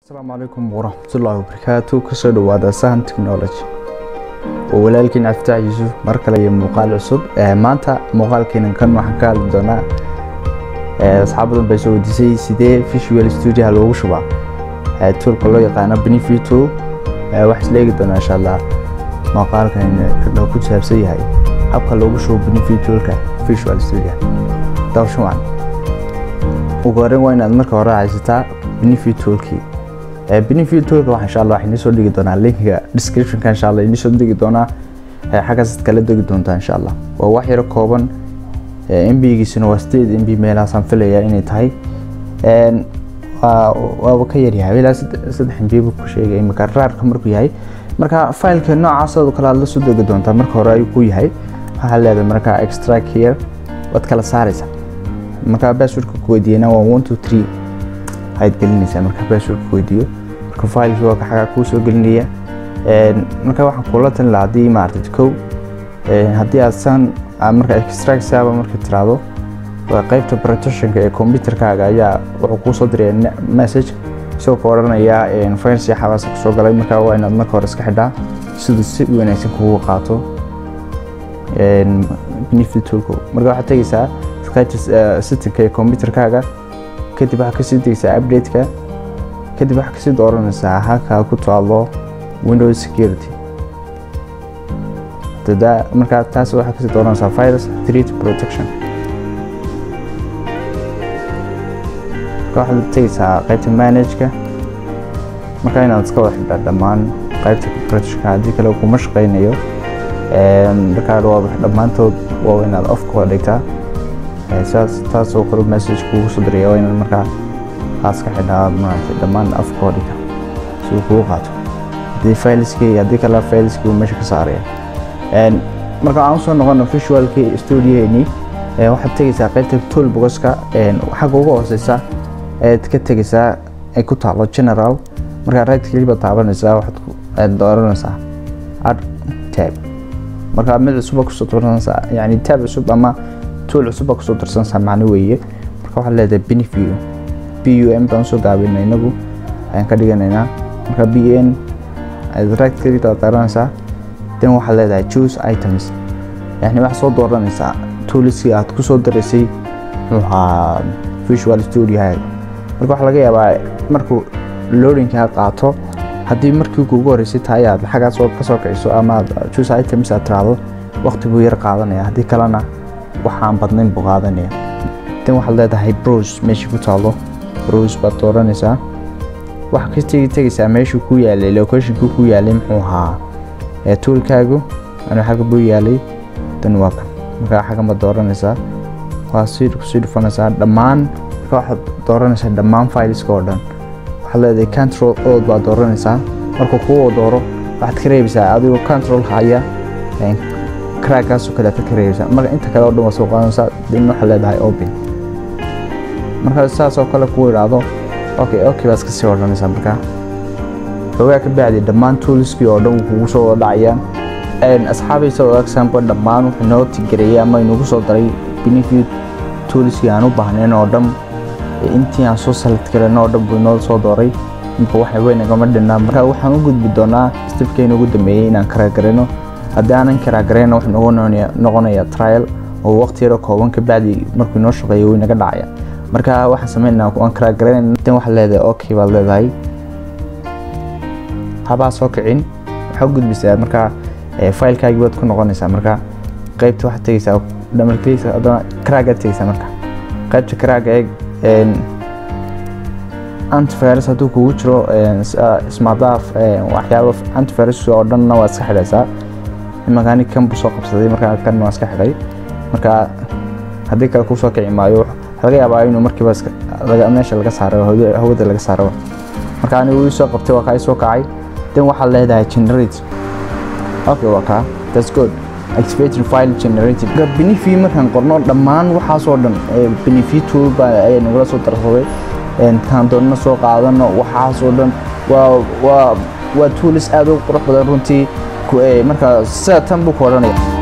asalaamu calaykum waraxmatullaahi wabarakaatu kasoo dhawaada sahan technology oo walaalkiin caftaax yuusuf mar kale iyo muuqaal cusub maanta muuqaalkeenan kan waxaan ka hadli doonaa asxaab badan bay soo weydiisay sidee visual studio loogu shubaa toolka loo yaqaano benefit tool wax isla eegi doonaa insha allah muuqaalkan kadhow ku saabsan yahay habka loogu shubo benefit toolka visual studio dawshan wacan ugu horreyn waa inaad marka hore haysataa benefit toolkii benefit toolka waxa insha allah waxaan soo dhigi doonaa linkiga descriptionka insha allah idiin soo dhigi doonaa xaggaas kala degi doontaa insha allah waa wax yaro kooban mbigiisuna waa sideed mb meelahaasaan filayaa inay tahay waaba ka yaryahay ilaa saddex mb buu ku sheegay imika raarka markuu yahay marka fileka noocaas oo kale aad la soo degi doontaa marka hore ayuu ku yahay waxaa leedahay marka extract here waad kala saaraysaa marka passwordka ku weydiiyana waa one two three ayaad gelinaysaa marka passwordka ku weydiiyo marka filekii waa xagaa kuu soo gelinaya marka waxaan kula talin lahaa haddii maaragtay kow haddii aad san marka extract saaba marka tiraahdo waa qaybta protectionka ee computerkaaga ayaa wuxuu kuu soo diraya message isagoo ka odhanaya files iyo xabaasa kusoo galay marka waa inaad marka hore iska xidhaa siduu si wanaagsan kugu qaato benefit toolka marka waxaad tegeysaa settingka ee computerkaaga kadib waxaad kasii degeysaa updateka kadib waxaad kasii dooranaysaa halkaa ku taalo windows security markaa taas waxaad kasii dooranaysaa virus threat protection marka waxaad tegeysaa qaybta manageka marka inaad iska wada xidhaa dhammaan qaybta protectionka haddii kale kuma shaqeynayo markaa waa dhammaantood waa inaad ofka wada dhigtaa saas taasoo kale message kugu soo diraya waa inaad markaa aas ka xidhaa maaragtay dhammaan afka oo dhigta si uu kugu qaato haddii failiskii haddii kale failiskii uu meesha ka saaraya marka aan usoo noqono visualkii studioheenii waxaad tegeysaa qaybta toolboxka xagga ugu hooseysa ayaad ka tegeysaa ay ku taalo general markaa right click baad taabanaysaa waxaad dooranaysaa add tab marka mid cusub kusoo dooranaysaa yani tab cusub ama tool cusub baa kusoo darsanaysaa macno weeye marka waxaad leedahay benefio b u m baan usoo gaabina inagu ayaan ka dhiganaynaa marka b n aad right click baad taabanaysaa then waxaad leedahay choose items yani waxaad soo dooranaysaa tooliskii aad ku soo daraysay muxaa visual studiohaaga marka waxaa laga yaabaa markuu loadingkaa qaato haddii markii kugu horeysay tahay aad xaggaas kasoo kiciso ama aad choose items aad tiraahdo waqti buu yar qaadanaya haddii kalena waxaan badnayn buu qaadanaya then waxaad leedahay browse meeshii ku taalo browse baad dooranaysaa waxaa ka tegi tegaysaa meeshuu ku yaalay locationkii ku yaalay muxuu ahaa toolkaagu anuu xagga buu yaalay dan waa kan markaa xaggan baad dooranaysaa waa sii kusii dhufanaysaa dhammaan marka waxaad dooranaysaa dhammaan fileska oo dhan waxaad leedahay control ood baad dooranaysaa markuu kuu dooro waxaad ka reebaysaa adigoo control haya crackgaasoo kale aad ka reebaysaa marka inta kale oo dhan waa soo qaadanaysaa then waxaad leedahay open marka saas oo kale kuu idhaahdo okay okay baad iska sii odhanaysaa markaa xoogaa ka bacdi dhammaan tooliskii oo dhan kugu soo wada dhacayaan asxaabaysa oo example dhammaan wuxuu noo tigareeyay ama inugu soo daray benefit tooliskii aan u baahnayn oo dhan intii aan soo select garan oo dhan buu inoo soo dooray inba waxa weyn nagama dhinaa marka waxaan u gudbi doonaa stepkeena ugu dambeeyey inaan karaagarayno haddii aanan karaagarayna wuxuu nogu noqonayaa trial oo waqti yaro kooban ka bacdi markuu inoo shaqeeyo way naga dhacaya marka waxaan sameynaa aan karaagarayna dan waxaad leedahay okay baad leedahay habaa soo kicin waxaa u gudbisaa markaa filekaagii baad ku noqonaysaa marka qaybta waxaad tegeysaa dhamarkeysa haddana karaagaad tegeysaa marka qaybta karaaga eeg antivirus hadduu kugu jiro smartaf waxyaaba antivirus oo dhanna waa iska xidhaysaa imankaani kan buu soo qabsaday markaa kan waa iska xidhay marka haddii kale kusoo kici maayo laga yaabaa inuu markiiba meesha laga saaro hawada laga saaro marka anigu ii soo qabtay waa kaa ii soo kacay then waxaad leedahay generate okay waa kaa that's good expecting file generated benefi markaan qorno dhammaan waxaasoo dhan benefi tool baa ayaa nagula soo darsaday kaan doonana soo qaadano waxaasoo dhan waa waa waa tools aad u qurux badan runtii marka sida tan buu ku odhanaya